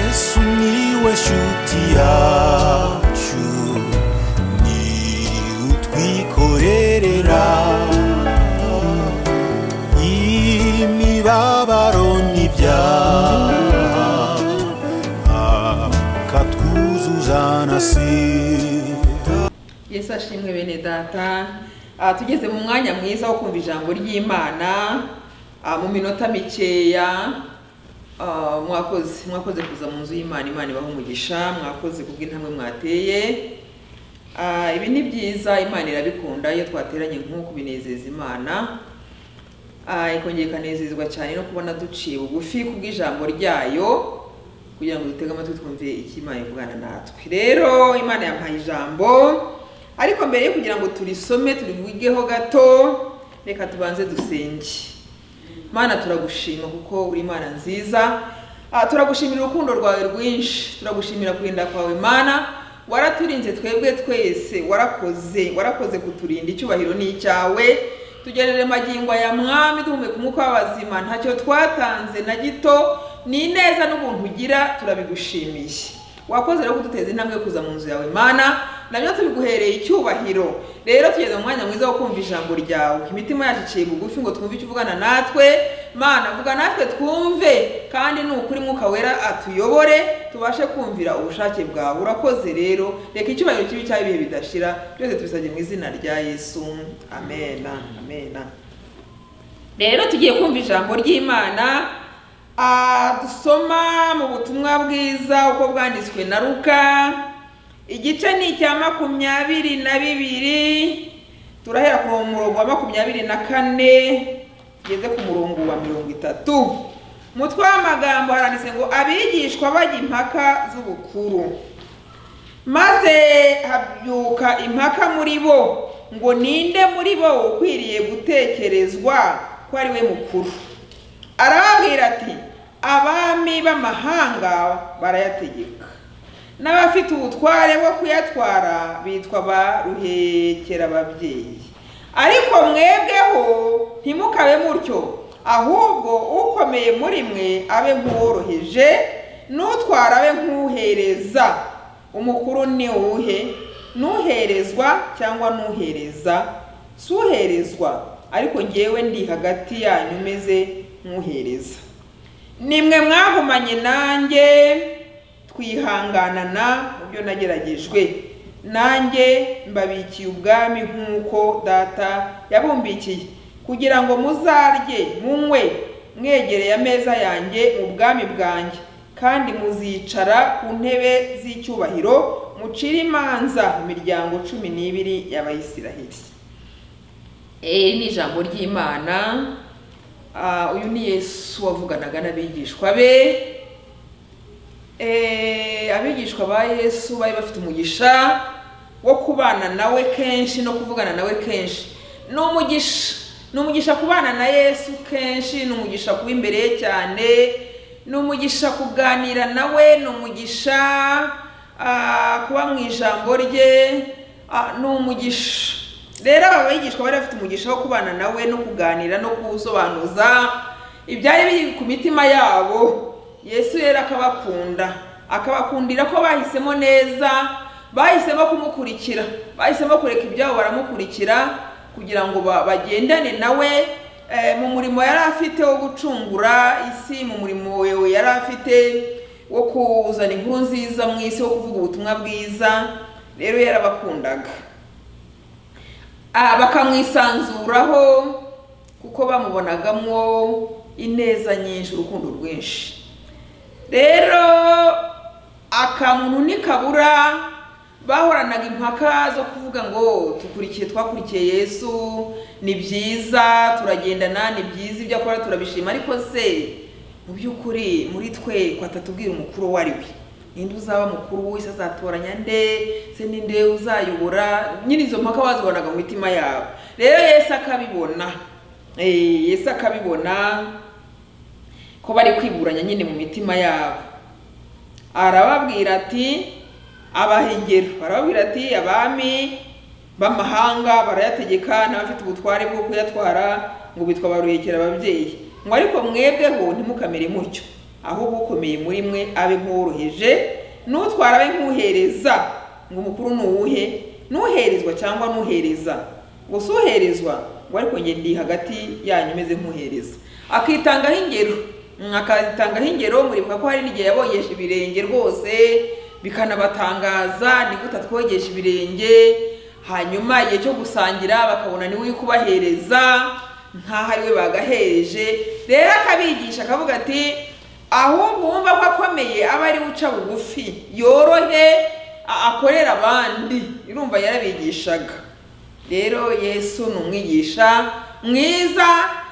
Sumiłeś utiaciu Ni utwikorerera Imibabaro n'ibyaha Akatwuzuza na sida yesu ashimwe bene data Ah, tugeze mu mwanya mwiza wo kumva ijambo ry'imana ah, mu minota mikeya Ah, mwakoze mwakoze kuza mu nzu y'imana imana ibaha umugisha mwakoze kubw'intambwe mwateye Ah, ibi ni byiza imana irabikunda iyo twateranye nk'uko binezeza imana Ah, ikongera ikanezezwa cyane no kubona duciye bugufi kubw'ijambo ryayo kugira ngo dutege amatwi twumve icyo imana ivugana natwe rero imana yampaye ijambo ariko mbere yo kugira ngo turisome turivugeho gato reka tubanze dusenge mana turagushima kuko uri imana nziza Ah, turagushimira urukundo rwawe rwinshi turagushimira kurinda kwawe mana waraturinze twebwe twese warakoze warakoze kuturinda icyubahiro ni icyawe tugerere magingo aya mwami duhumeka umwuka w'abazima ntacyo twatanze na gito ni ineza n'ubuntu ugira turabigushimiye wakoze rero kuduteza intambwe yo kuza mu nzu yawe mana nabyo tubiguhereye icyubahiro rero tugeze mu mwanya mwiza wo kumva ijambo ryawe imitima yacu iciye bugufi ngo twumve icyo uvugana natwe mana vuga natwe twumve kandi ni ukuri mwuka wera atuyobore tubashe kumvira ubushake bwawe urakoze rero reka icyubahiro kibi cyawe ibihe bidashira byose tubisabye mu izina rya yesu amena amena rero tugiye kumva ijambo ry'imana ah, dusoma mu butumwa bwiza uko bwanditswe na ruka igice ni icya makumyabiri na bibiri turahera ku murongo wa makumyabiri na kane tugeze ku murongo wa mirongo itatu umutwe w'amagambo haranditse ngo abigishwa bajya impaka z'ubukuru maze habyuka impaka muri bo ngo ninde muri bo ukwiriye gutekerezwa ko ari we mukuru arababwira ati abami b'amahanga barayategeka n'abafite ubutware bwo kuyatwara bitwa ba ruhekerababyeyi ariko mwebweho ntimukabe mutyo ahubwo ukomeye muri mwe abe nk'uworoheje n'utwara abe nk'uhereza umukuru ni uwuhe n'uherezwa cyangwa n'uhereza si uherezwa ariko ngewe ndi hagati yanyu meze nk'uhereza nimwe mwagumanye nanjye twihanganana mu byo nageragejwe nanjye mbabikiye ubwami nk'uko data yabumbikiye kugira ngo muzarye munywe mwegereye ameza yanjye mu bwami bwanjye kandi muzicara ku ntebe z'icyubahiro mucire imanza imiryango cumi n'ibiri y'abayisiraheli iri ni ijambo ry'imana Ah, uyu ni yesu wavuganaga n'abigishwa be Eh, abigishwa ba yesu bari bafite umugisha wo kubana nawe kenshi no kuvugana nawe kenshi ni umugisha ni umugisha kubana na yesu kenshi ni umugisha kuba imbere ye cyane ni umugisha kuganira nawe ni umugisha ah, kuba mu ijambo rye Ah, ni umugisha rero aba bigishwa bari bafite umugisha wo kubana nawe no kuganira no kuwusobanuza ibyari biri ku mitima yabo yesu rero akabakunda akabakundira ko bahisemo neza bahisemo kumukurikira bahisemo kureka ibyabo baramukurikira kugira ngo ba- bagendane nawe eh, mu murimo yari afite wo gucungura isi mu murimo yari afite wo kuzana inkuru nziza mu isi wo kuvuga ubutumwa bwiza rero yarabakundaga Ah, bakamwisanzuraho kuko bamubonagamo ineza nyinshi urukundo rwinshi rero akamuntu nikabura bahoranaga impaka zo kuvuga ngo tukurikiye twakurikiye yesu ni byiza turagendana ni byiza ibyo akora turabishima ariko se mu by'ukuri muri twe kwatatubwira umukuru uwo ari we ninde uzaba mukuru wese azatoranya nde se ninde uzayobora nyine izo mpaka bazibonaga mu mitima yabo rero yesu akabibona Eh, yesu akabibona ko bari kwiburanya nyine mu mitima yabo arababwira ati abaha ingero arababwira ati abami b'amahanga barayategeka n'abafite ubutware bwo kuyatwara ngo bitwa baruhekera ababyeyi ngo ariko mwebweho ntimukamere mutyo ahubwo ukomeye muri mwe abe nk'uworoheje n'utwara abe nk'uhereza ngo umukuru ni uwuhe n'uherezwa cyangwa n'uhereza gusa uherezwa ngo ariko njye ndi hagati yanyu umeze nk'uhereza akitangaho ingero Mm, akazitangaho ingero muribuka ko hari n'igihe yabogesha ibirenge rwose bikanabatangaza ni gute atwogesha ibirenge hanyuma igihe cyo gusangira bakabona niwe uri kubahereza nk'aho ari we bagahereje rero akabigisha akavuga ati ahubwo wumva ko akomeye aba ari we uca bugufi yorohe a- akorera abandi irumva yarabigishaga rero yesu ni umwigisha mwiza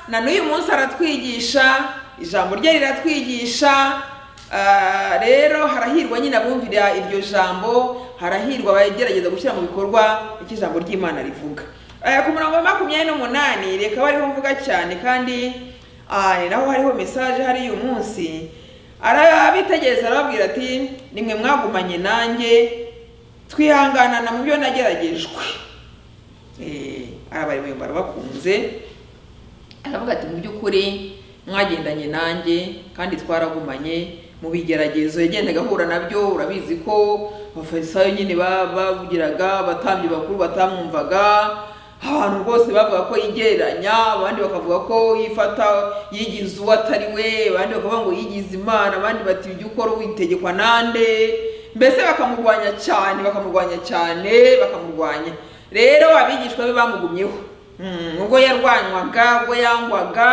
na n'uyu munsi aratwigisha ijambo rye riratwigisha Ah, rero harahirwa nyine abumvira iryo jambo harahirwa abagerageza gushyira mu bikorwa icyo ijambo ry'imana rivuga Ah, ku murongo wa makumyabiri n'umunani reka bariho mvuga cyane kandi ah, ni naho hariho mesaje hari uyu munsi arabitegereza arababwira ati nimwe mwagumanye nanjye twihanganana mu byo nageragejwe Eh, abari mu barabakunze aravuga ati mu by'ukuri mwagendanye nanjye kandi twaragumanye mu bigeragezo yagendaga ahura nabyo urabizi ko abafarisayo nyine ba- bavugiraga abatambyi bakuru batamwumvaga abantu rwose bavuga ko yigereranya abandi bakavuga ko yifata yigize uwo atari we abandi bakavuga ngo yigize imana abandi bati ibyo ukora witegekwa nande mbese bakamurwanya cyane bakamurwanya cyane bakamurwanya rero abigishwa be bamugumyeho Mm, ubwo yarwanywaga ubwo yangwaga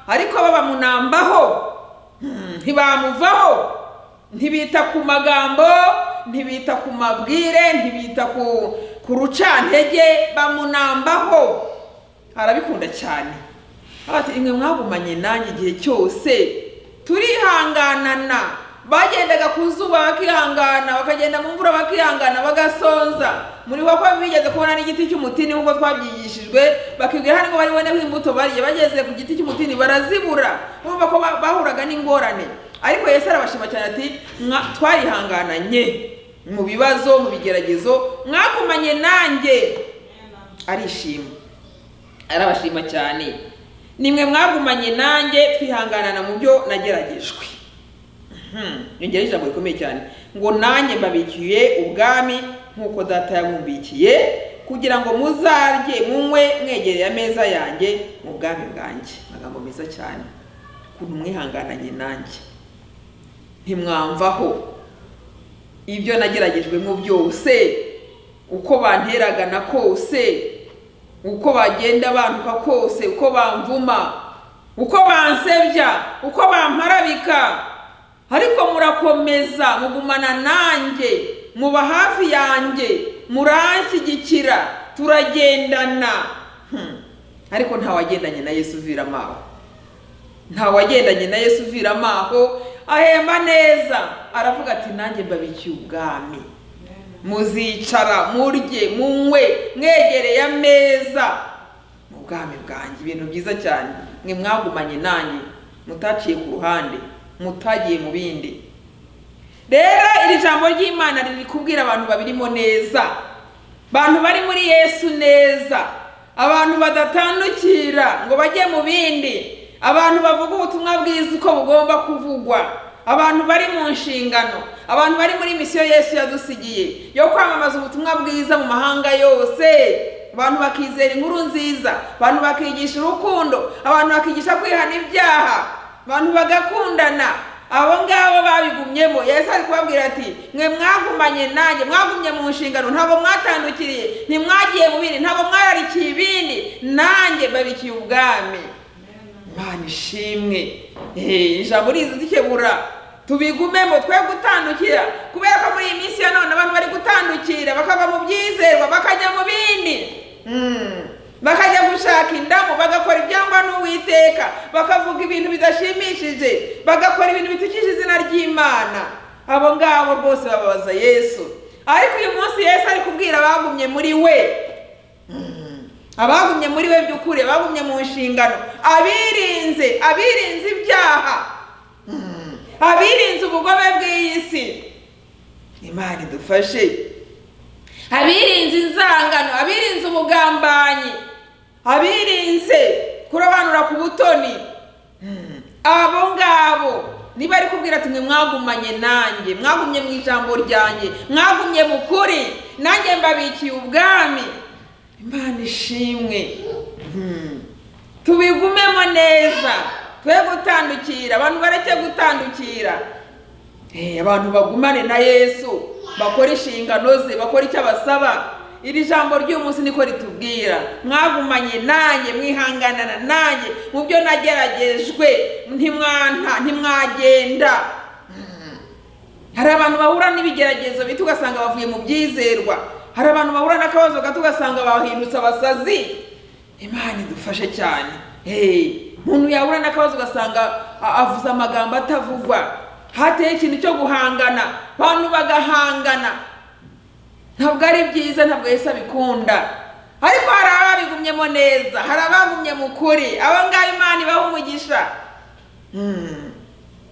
ariko bo bamunambaho Mm, ntibamuvaho ntibita ku magambo ntibita ku mabwire ntibita ku ku rucantege bamunambaho arabikunda cyane Aravuga ati imwe mwagumanye nanjye igihe cyose turihanganana bagendaga ku zuba bakihangana bakagenda mu mvura bakihangana bagasonza muri ko bigeze kubona n'igiti cy'umutini nk'uko twabyigishijwe bakibwira hano ngo bari buboneho imbuto bariye bageze ku giti cy'umutini barazibura urumva ko ba- bahuraga n'ingorane ariko yesu arabashima cyane ati "Mwa- twarihangananye mu bibazo mu bigeragezo mwagumanye nanjye arishima arabashima cyane nimwe mwagumanye nanjye twihanganana mu byo nageragejwe Mhm. yongeraho ijambo rikomeye cyane ngo nanjye mbabikiye ubwami nk'uko data yabumbikiye kugira ngo muzarye munywe mwegereye ameza yanjye mu bwami bwanjye amagambo meza cyane ukuntu mwihangananye nanjye ntimwamvaho ibyo nageragejwemo byose uko banteragana kose uko bagenda bantuka kose uko bamvuma uko bansebya uko bamparabika ariko murakomeza mugumana nanjye muba hafi yanjye muranshyigikira turagendana Hmm. ariko ntawagendanye na yesu uvira amaho ntawagendanye na yesu uvira amaho ahemba neza aravuga ati nanjye mbabikiye ubwami muzicara murye munywe mwegereye ameza mu bwami bwanjye ibintu byiza cyane mwe mwagumanye nanjye mutaciye ku ruhande mutagiye mu bindi rero iri jambo ry'imana riri kubwira abantu babirimo neza abantu bari muri yesu neza abantu badatandukira ngo bajye mu bindi abantu bavuga ubutumwa bwiza uko bugomba kuvugwa abantu bari mu nshingano abantu bari muri misiyo yesu yadusigiye yo kwamamaza ubutumwa bwiza mu mahanga yose abantu bakizera inkuru nziza abantu bakigisha urukundo abantu bakigisha kwihana ibyaha abantu bagakundana abo ngabo babigumyemo yesu ari kubabwira ati mwe mwagumanye nanjye mwagumye mu nshingano ntabwo mwatandukiriye ntimwagiye mu bindi ntabwo mwararikiye ibindi nanjye babikiye ubwami imana ishimwe Eh, ijambo rizi dukemura tubigumemo twe gutandukira kubera ko muri iyi minsi ya none abantu bari gutandukira bakava mu byizerwa bakajya mu bindi Mm. bakajya gushaka indamu bagakora ibyangwa n'uwiteka bakavuga ibintu bidashimishije bagakora ibintu bitukije izina ry'imana abo ngabo rwose bababaza yesu ariko uyu munsi yesu ari kubwira abagumye muri we abagumye muri we by'ukuri abagumye mu nshingano abirinze abirinze ibyaha Mm. abirinze ubugome bw'iyi si imana idufashe abirinze inzangano abirinze ubugambanyi abirinze kurobanura ku butoni Mm. abo ngabo niba ari kubwira ati mwe mwagumanye nanjye mwagumye mu ijambo ryanjye mwagumye mu kuri nanjye mbabikiye ubwami imana ishimwe Hmm. tubigumemo neza twe gutandukira abantu bareke gutandukira Eh, abantu bagumane na yesu bakora inshingano ze bakora icyo abasaba iri jambo ry'umunsi niko ritubwira mwagumanye nanjye mwihanganana nanjye mu byo nageragejwe ntimwanta ntimwagenda Mm. hari abantu bahura n'ibigeragezo bito ugasanga bavuye mu byizerwa hari abantu bahura n'akabazo gato ugasanga bahindutse abasazi imana idufashe cyane Hey, umuntu yahura n'akabazo ugasanga a- avuze amagambo atavugwa hateye ikintu cyo guhangana abantu bagahangana ntabwo ari byiza ntabwo yesu abikunda ariko hari ababigumyemo neza hari abagumye mu kuri aba ngaba imana ibaha umugisha Hmm.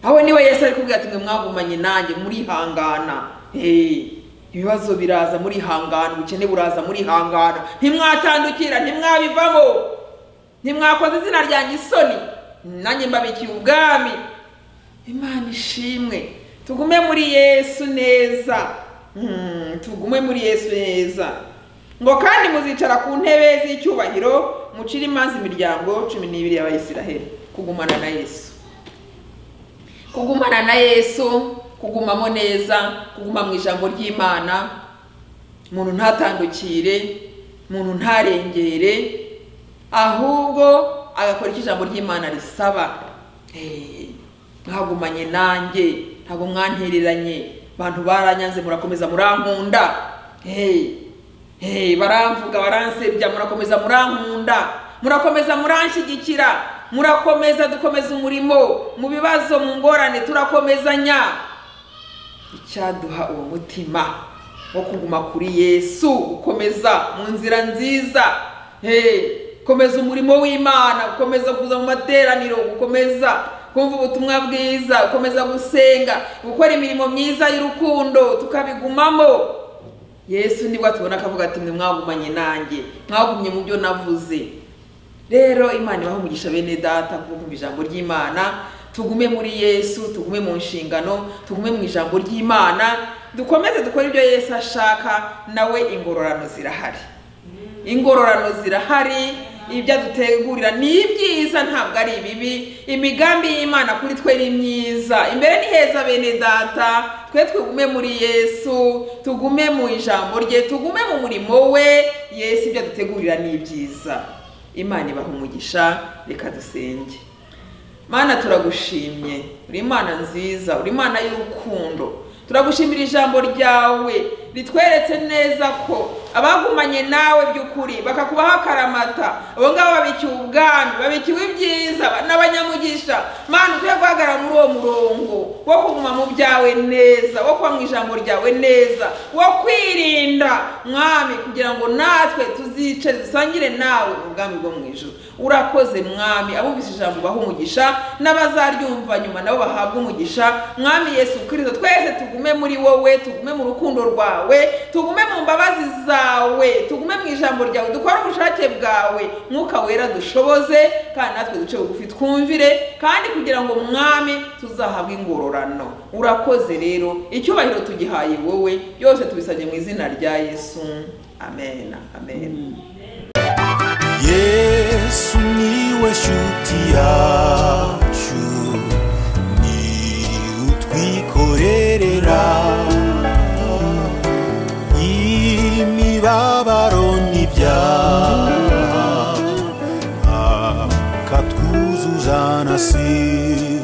aho niwe yesu ari kubwira ati mwe mwagumanye nanjye murihangana Hey, ibibazo biraza murihangana ubukene buraza murihangana ntimwatandukira ntimwabivamo ntimwakoze izina ryanjye isoni nanjye mbabikiye ubwami imana ishimwe tugume muri yesu neza Hmm, tugume muri yesu neza ngo kandi muzicara ku ntebe z'icyubahiro mucire imanza imiryango cumi n'ibiri y'abayisiraheli kugumana na yesu kugumana na yesu kugumamo neza kuguma mu ijambo ry'imana umuntu ntatandukire umuntu ntarengere ahubwo agakora icyo ijambo ry'imana risaba Eh, mwagumanye nanjye ntabwo mwantereranye abantu baranyanze murakomeza murankunda Eh, eh, baramvuga baransebya murakomeza murankunda murakomeza muranshyigikira murakomeza dukomeza umurimo mu bibazo mu ngorane turakomezanya icyaduha uwo mutima wo kuguma kuri yesu gukomeza mu nzira nziza Hey, komeza umurimo w'imana gukomeza kuza mu materaniro gukomeza kumva ubutumwa bwiza gukomeza gusenga gukora imirimo myiza y'urukundo tukabigumamo yesu nibwo tubona akavuga ati mwe mwagumanye nanjye mwagumye mu byo navuze rero imana ibaha umugisha bene data kuko kumva ijambo ry'imana tugume muri yesu tugume mu nshingano tugume mu ijambo ry'imana dukomeze dukore ibyo yesu ashaka nawe ingororano zirahari ingororano zirahari ibyo adutegurira ni ibyiza ntabwo ari ibibi imigambi y'imana kuri twe ni myiza imbere ni heza bene data twe tugume muri yesu tugume mu ijambo rye tugume mu murimo we yesu ibyo adutegurira ni ibyiza imana ibaha umugisha reka dusenge mana turagushimye uri imana nziza uri imana y'urukundo turagushimira ijambo ryawe ritweretse neza ko abagumanye nawe by'ukuri bakakubaho akaramata abo ngabo babikiwe ubwami babikiwe ibyiza n'abanyamugisha mana tujye guhagarara muri uwo murongo wo kuguma mu byawe neza wo kuba mu ijambo ryawe neza wo kwirinda mwami kugira ngo natwe tuzice dusangire nawe ubwami bwo mu ijoro urakoze mwami abumvise ijambo baha umugisha n'abazaryumva nyuma nabo bahabwa umugisha mwami yesu kirisito twese tugume muri wowe tugume mu rukundo rwawe tugume mu mbabazi zawe tugume mu ijambo ryawe dukore ubushake bwawe mwuka wera dushoboze kandi natwe duce bugufi twumvire kandi kugira ngo mwami tuzahabwe ingororano urakoze rero icyubahiro tugihaye wowe byose tubisabye mu izina rya yesu amen amen yesu niwe shuti yacu ni utwikorerera imibabaro n'ibyaha akatwuzuza na si